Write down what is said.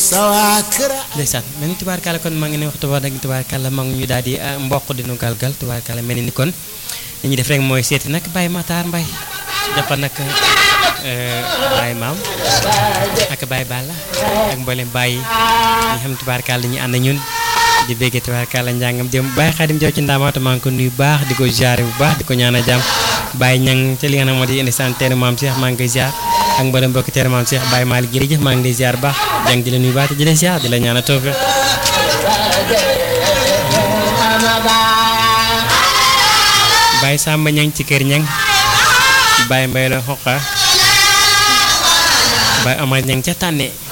sawa kër ndeysaan mel ni tubaarkàlla kon maa ngi ne waxtu wax dëgg tubaarkàlla maa ngi ñu daal di mboq dinu galgal tubaarkàlla mel ni kon li ñuy def rek mooy seeti nag Baye Matar Mbaye dafa nag Baye Maam ak Baye Balla ak mboolem Baye yi nga xam tubaarkàlla ñu ànd ñun di béggee tubaarkàlla njàngam jëm Baye Xaadim Jaw ci ndaamaata maa ngi ko nuyu baax di ko jaare bu baax di ko ñaanal jàmm Baye ñang ci li nga xam moo di indi sant teenu maam Cheikh maa ngi koy ziar ak mboolem mbokki teenu maam Cheikh Baye Malick jërëjëf maa ngi lay ziar baax jàng di la nuyu baax te di la ziar di la ñaanal tawfiq Baye Samba ñang ci kër ñang Baye Mbay la xoqa Baye Omar ñang ca tànne